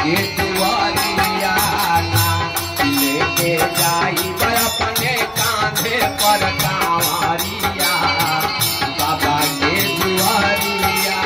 के दुआरिया लेके जाई अपने कांधे पर कांवरिया बाबा के दुआरिया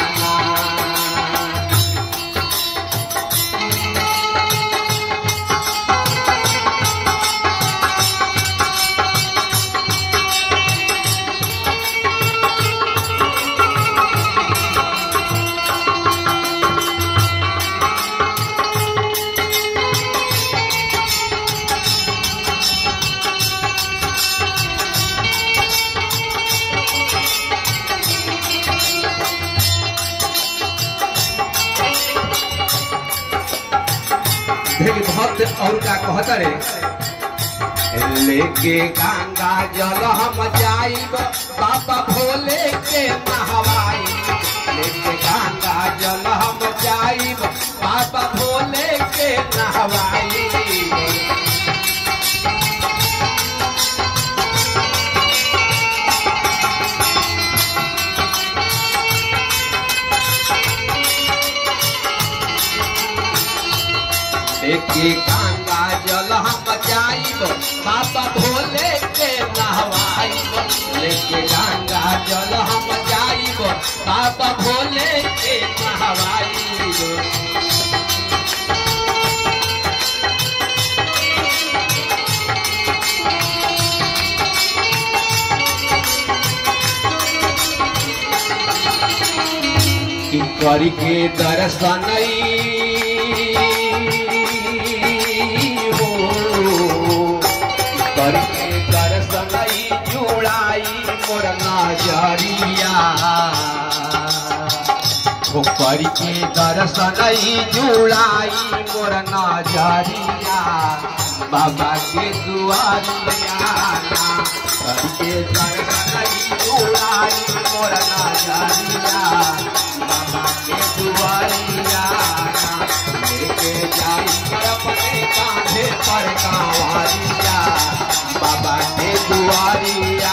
देखिए भक्त और का कहता रे लेके गंगा जल हम जाइब बाबा भोले के नहवाई लेके गंगा जल हम जाइब बाबा भोले के नहवाई लेके गंगा जल हम जाइब बाबा भोले के नहवाइब लेके गंगा जल हम जाइब बाबा भोले के नहवाइब कि करी के दर्शन हो करी के दर्शन जुड़ाई मोर नजरिया हो करी के दर्शन जुड़ाई मोर नजरिया बाबा के दुआरिया करी के दर्शन जुड़ाई मोर नजरिया बाबा के दुआरिया लेके जाई अपने कांधे पर कांवरिया बाबा के दुआरिया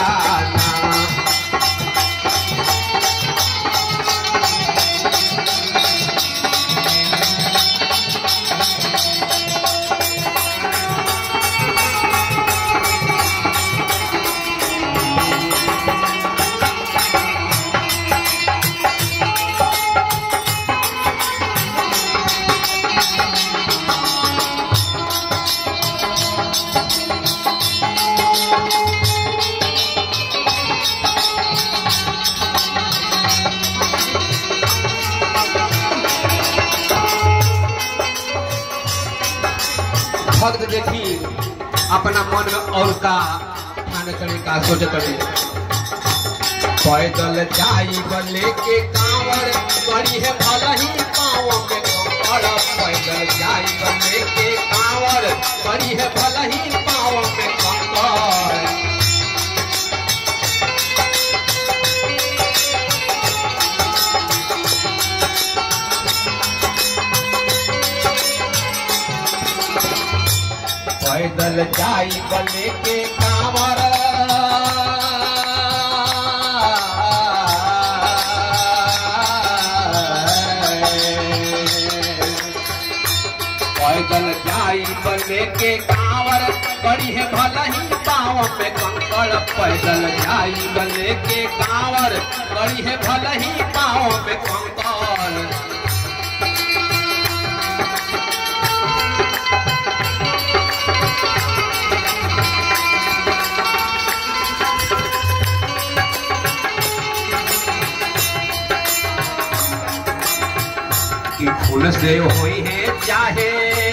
भक्त देखी अपना मन में और का ठाने करे का सोचे करे पैदल जाई बले के कांवर करी है भला ही पाँव में कंकड़ पैदल जाई बले के कांवर करी है भला ही पाँव में कंकड़ पैदल जाई बले के कांवर पैदल जाई बले के कांवर बड़ी है भला ही पाँव में कंकड़ पैदल जाई बले के कांवर बड़ी है भला ही पाँव में कंकड़ कि फूल से हुई है चाहे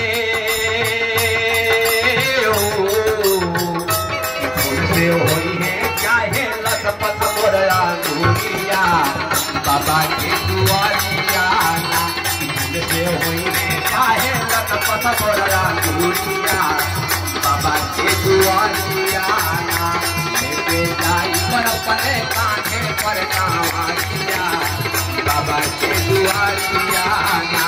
ओ, कि फूल से हुई है चाहे लखपत मोरया दूरिया बाबा के दुआरिया ना कि फूल से हुई है चाहे लखपत मोरया दूरिया बाबा के दुआरिया ना लेके जाई पर अपने कांधे पर कांवरिया बाबा के दुआरिया ना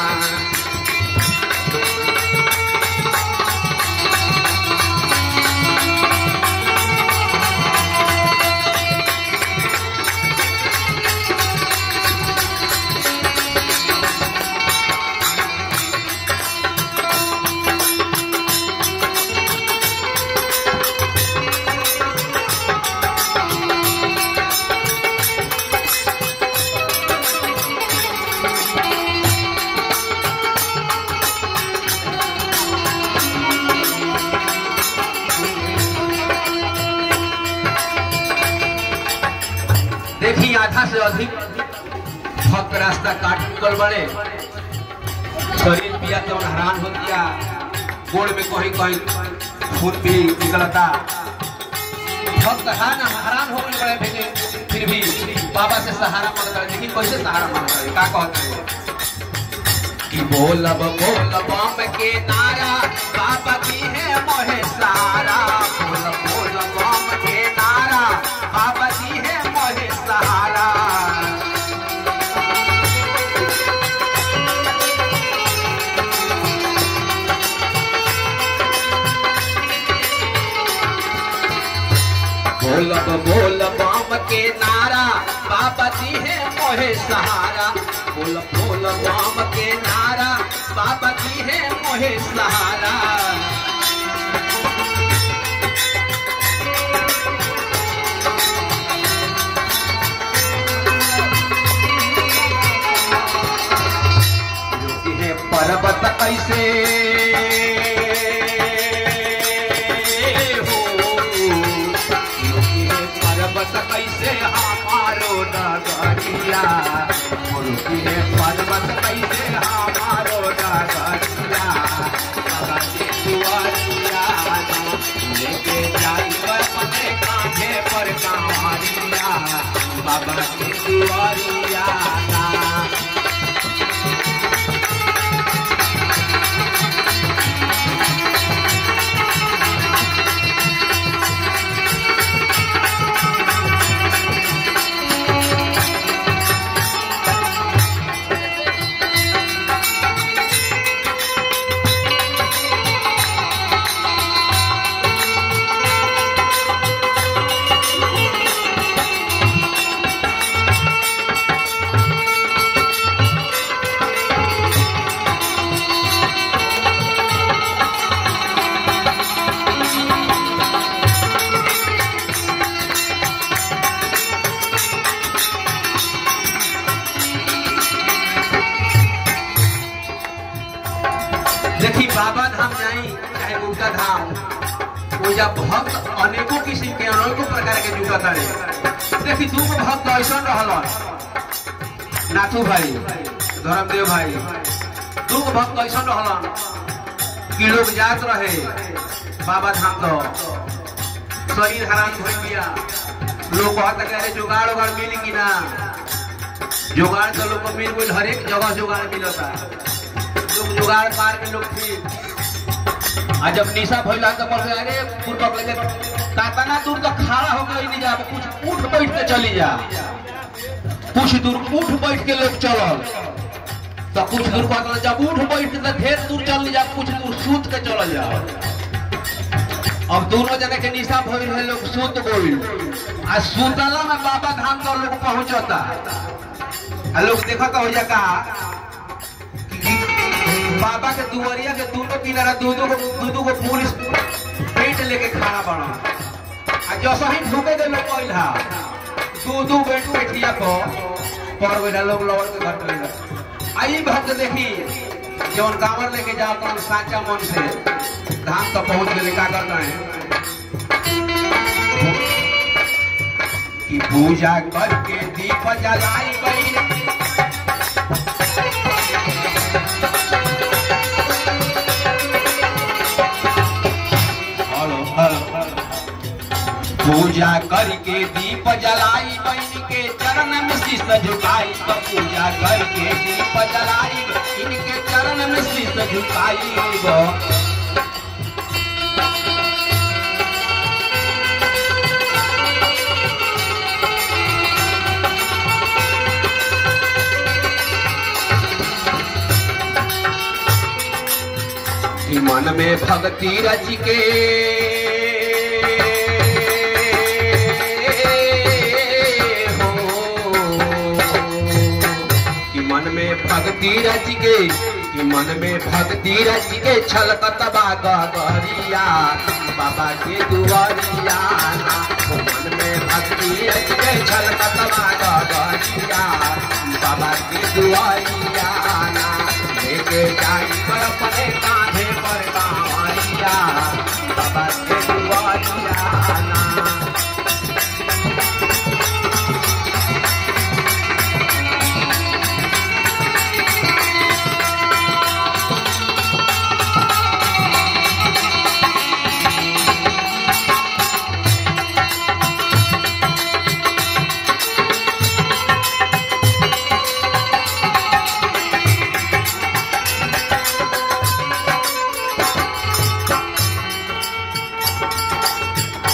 अधिक भक्त रास्ता काट निकल बड़े शरीर पिया तो हैरान हो गया गोड़ में कहीं कहीं खून भी निकलता भक्त है ना हैरान हो गए बड़े भेजे फिर भी बाबा से सहारा मांगता है लेकिन कैसे सहारा मांगता है क्या कहते हैं कि बोलब बोलब बम के नारा बाबा की है मोहे सारा बोलब बोलब बम के नारा बाबा की है मोहे सहारा बोलब बोलब बम के नारा बाबा जी है मोहे सहारा बोल बोल बम के नारा बाबा जी है मोहे सहारा योगी है पर्वत कैसे हो योगी है पर्वत कैसे हमारो नगरिया मुर्गी है पर्वत कैसे हमारो नगरिया बाबा के दुआरिया लेके जाई अपने कांधे पर कांवरिया बाबा के दुआरिया देखी बाबा धाम जाई चाहे गुप्ता धाम वो जब भक्त अनेकों किस्म के अनेकों प्रकार के जुटत रहे देखी दू गो भक्त ऐसा रहल नाथू भाई धर्मदेव भाई दू गो भक्त ऐसा रहल कि लोग जात रहे बाबा धाम तो शरीर हरान हो गया लोग कहता कि अरे जुगाड़ उगाड़ मिली कि ना जुगाड़ तो लोग को मिल गई हर एक जगह जुगाड़ मिलता लोग जुगाड़ मार के लोग फिर आ जब निशा भइला तो बोल अरे पूर्वक लेके तातना दूर तो खड़ा हो गई नहीं जा कुछ उठ बैठ के चली जा कुछ दूर उठ बैठ के लोग चलल तो कुछ दूर कहता जब उठ बैठ के तो ढेर दूर चल जा कुछ दूर सूत के चल जा अब दोनों जगह के निशा भइल है लोग सूत गइल आ सूतला में बाबा धाम तो लोग पहुंचता आ लोग देखता हो जा का बाबा के दुआरिया के दोनों किनारा दो दो दो दो को पुलिस पेट लेके खड़ा बना आ जैसा ही ढूके के लोग कइल हा दो दो बेट बैठिया को पर बेटा लोग लवर के घर पे आई भक्त देखी जौन कांवर लेके जाओ तो साचा मन से धाम तक पहुंच गए का करता है कि पूजा करके दीप जलाई गई हेलो हेलो पूजा करके दीप जलाई बहन के चरण में शीश झुकाई तो पूजा करके दीप जलाई इनके चरण में शीश झुकाई गो कि मन में भक्ति रच के हो कि मन में भक्ति रच के कि मन में भक्ति रच के छलकतबा गहरिया बाबा के दुआरिया ओ मन में भक्ति रच के छलकतबा गहरिया बाबा के दुआरिया लेके जाई पर अपने कांधे पर कांवरिया बाबा के दुआरिया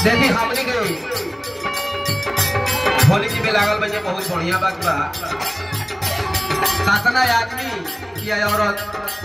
देखी हमनी के होली जी में लागल बजे बहुत बढ़िया बात बा सातना आदमी या औरत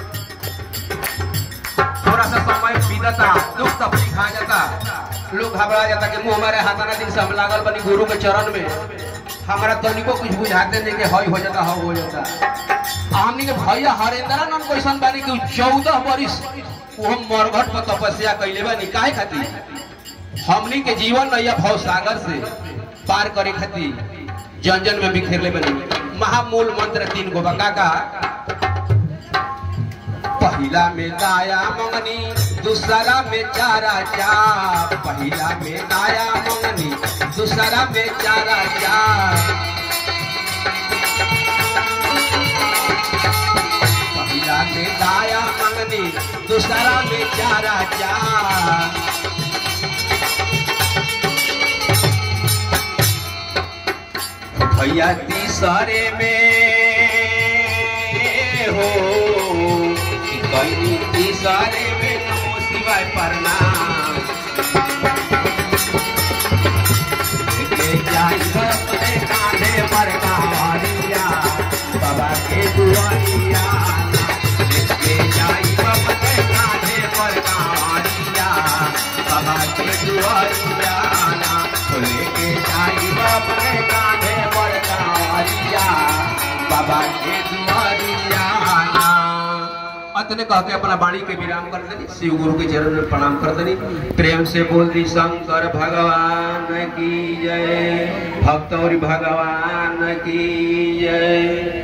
थोड़ा सा समय बीतता दुख तकलीफ आ जाता लोग घबरा जाता कि मुंह हमारे हाथाना दिन से हम लागल बनी गुरु के चरण में हमारा तनिको कुछ बुझाते नहीं कि हई हो जाता हव हो जाता आ हमनी के भैया हरेंद्र नाम कैसन बानी कि चौदह बरिस वो हम मरघट पर तपस्या कैले बानी काहे खातिर हमनी के जीवन नैया भव सागर से पार करे खातिर जन जन में बिखेरले बनी महामूल मंत्र तीन गो बका का पहिला में दाया मंगनी दूसरा में चारा चाप पहिला में दाया मंगनी दूसरा में चारा चाप पहिला में दाया मंगनी दूसरा में चारा चाप भैया तीसरे में हो कहीं तीसरे में नमो शिवाय प्रणाम के जाई अपने कांधे पर कांवरिया बाबा के दुआरिया के जाई अपने कांधे पर कांवरिया बाबा के दुआरिया लेके जाई अपने कांधे पर कांवरिया बाबा के दुआरिया अतने कह के अपना वाणी के विराम कर देनी शिव गुरु के चरण में प्रणाम कर देनी प्रेम से बोल दी शंकर भगवान की जय भक्त और भगवान की जय